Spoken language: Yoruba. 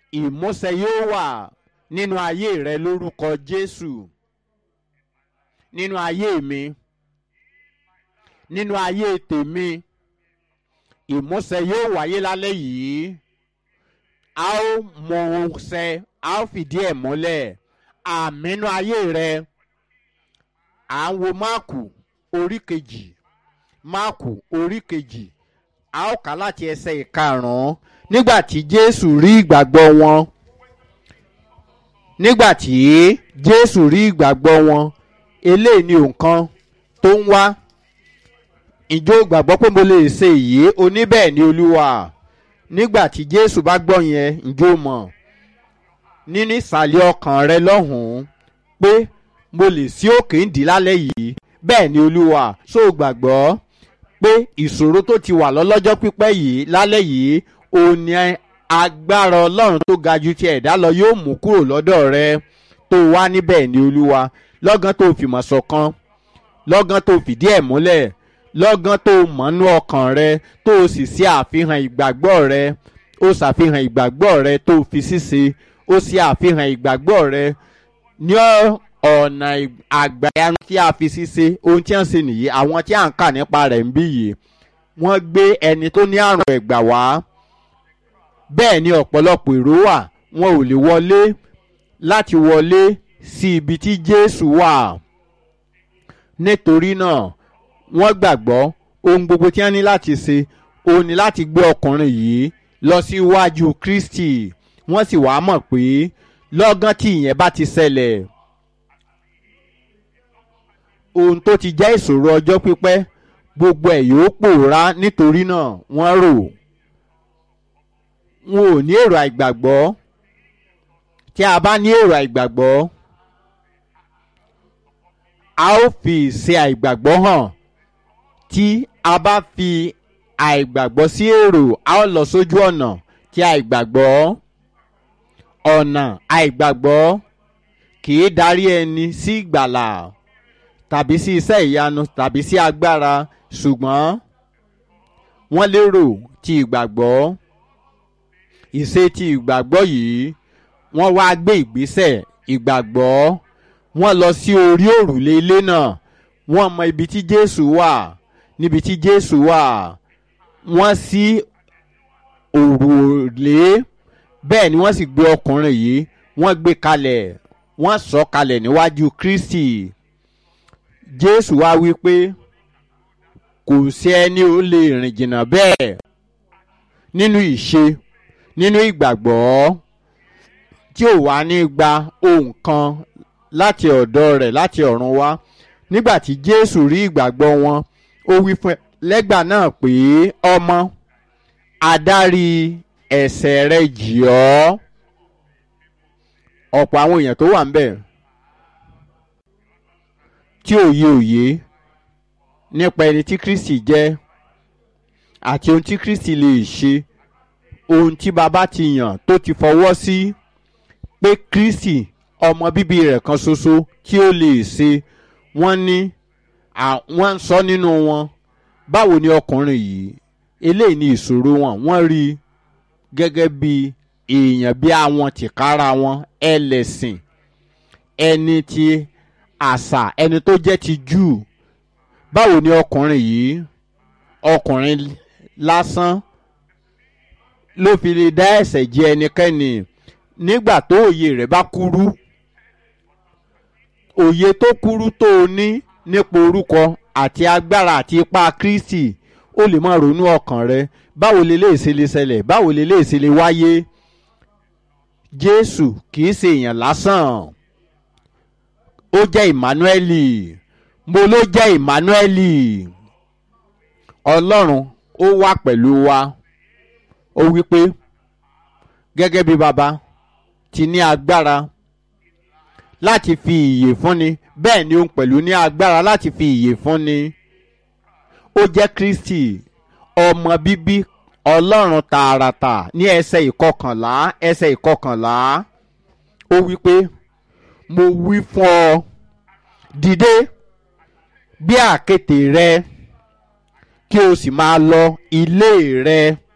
ìmúṣẹ yóò wà nínú ayé rẹ lórúkọ jésù nínú ayé mi nínú ayé tèmi ìmúṣẹ yóò wáyé lálẹ́ yìí a ó mọ ohun ṣẹ a ó fìdí ẹ̀ múlẹ̀ àmínú ayé rẹ à ń wo máàkù orí kejì máàkù orí kejì a ó kà láti ẹsẹ̀ ìkarùn-ún nígbà tí jésù rí ìgbàgbọ́ wọn nígbà tí jésù rí ìgbàgbọ́ wọn eléyìí ni nǹkan tó ń wá ìjọ gbàgbọ́ pé mo lè ṣe èyí oníbẹ̀ ni olúwa nígbà tí jésù bá gbọ́ yẹn ìjọ mọ̀ nínú ìsàlẹ̀ ọkàn rẹ lọ́hùn-ún pé mo lè sí òkè ń dì lálẹ́ yìí bẹ́ẹ̀ ni olúwa ṣó o gbàgbọ́ pé ìṣòro tó ti wà lọ́lọ́jọ́ pípẹ́ yìí lálẹ́ yìí òun ni agbára ọlọ́run tó ga ju ti ẹ̀dá lọ yóò mú kúrò lọ́dọ̀ rẹ tó wá níbẹ̀ ni olúwa lọ́gán tó fìmọ̀ ṣọ̀kan lọ́gán tó fìdí ẹ̀ múlẹ̀ lọ́gán tó mọ̀nú ọkàn rẹ tó o sì ṣe àfihàn ìgbàgbọ́ rẹ ó ṣàfihàn ìgbàgbọ́ rẹ tó o fi ṣíṣe ó ṣe àfihàn ìgbàgbọ́ rẹ ní ọ̀nà àgbàyanu tí a fi ṣíṣe ohun tí wọ́n ṣe nìyí àwọn tí à ń kà nípa rẹ̀ ń bí yìí wọ́n gbé ẹni tó ní àrùn ẹ̀gbà wá bẹ́ẹ̀ ni ọ̀pọ̀lọpọ̀ èrò wà wọn ò lè wọlé láti wọlé sí ibi tí jésù wà nítorí náà wọ́n gbàgbọ́ ohun gbogbo tí wọ́n ní láti ṣe òun ni láti gbé ọkùnrin yìí lọ sí iwájú kristi wọ́n sì wá mọ̀ pé lọ́gán tí ìyẹn bá ti ṣẹlẹ̀ ohun tó ti jẹ́ ìṣòro ọjọ́ pípẹ́ gbogbo ẹ̀ yóò pòórá nítorí náà wọ́n rò wọn ò ní èrò àìgbàgbọ́ tí a bá ní èrò àìgbàgbọ́ a ó fi ìṣe àìgbàgbọ́ hàn tí a bá fi àìgbàgbọ́ sí èrò a ó lọ sójú ọ̀nà tí àìgbàgbọ́ ọ̀nà àìgbàgbọ́ kì í darí ẹni sí ìgbàlà tàbí sí iṣẹ́ ìyanu tàbí sí agbára ṣùgbọ́n wọ́n lérò ti ìgbàgbọ́ ìṣe ti ìgbàgbọ́ yìí wọ́n wá gbé ìgbésẹ̀ ìgbàgbọ́ wọ́n lọ sí orí òrùlé ilé náà wọ́n mọ ibi tí jésù wà níbi tí jésù wà wọ́n sí òrùlé bẹ́ẹ̀ ni wọ́n sì gbé ọkùnrin yìí wọ́n gbé kalẹ̀ wọ́n sọ kalẹ̀ níwájú kristi jésù wá wí pé kò sí ẹni ó lè rìn jìnnà bẹ́ẹ̀ nínú ìṣe nínú ìgbàgbọ́ tí ò wá ní gba ohun kan láti ọ̀dọ̀ rẹ̀ láti ọ̀run wá nígbà tí jésù rí ìgbàgbọ́ wọn ó wí fún lẹ́gbà náà pé ọmọ adarí ẹ̀sẹ̀ rẹ jì ọ́ ọ̀pọ̀ àwọn èèyàn tó wà ń bẹ̀ tí òye òye nípa ẹni tí kristi jẹ́ àti ohun tí kristi lè ṣe ohun tí baba ti yàn tó ti fọwọ́ sí pé kristi ọmọ bíbí rẹ̀ kan ṣoṣo tí ó lè ṣe wọ́n ní wọ́n ń sọ nínú wọn báwo ni ọkùnrin yìí eléyìí ni ìṣòro wọn wọ́n rí i gẹ́gẹ́ bí èèyàn bí àwọn tìkára wọn ẹlẹ́sìn ẹni tí àṣà ẹni tó jẹ́ ti júù báwo ni ọkùnrin yìí ọkùnrin lásán ló fi lè dá ẹ̀sẹ̀ jẹ ẹnikẹ́ni nígbà tó òye rẹ̀ bá kúrú òye tó kúrú tó o ní nípa orúkọ àti agbára àti ipá kristi ó lè máa ronú ọkàn rẹ báwo lè lè ṣe lè ṣẹlẹ̀ báwo lè lè ṣe lè wáyé jésù kì í ṣe èèyàn lásán ó jẹ́ emmanueli mo ló jẹ́ emmanueli ọlọ́run ó wà pẹ̀lú wa ó wí pé gẹ́gẹ́ bí baba ti ní agbára láti fi ìyè fúnni bẹ́ẹ̀ ni òun pẹ̀lú ní agbára láti fi ìyè fúnni ó jẹ́ kristi ọmọ bíbí ọlọ́run tààràtà ní ẹsẹ̀ ìkọkànlá ẹsẹ̀ ìkọkànlá ó wí pé mo wí fún ọ dìde bí àkéte rẹ kí o sì máa lọ ilé rẹ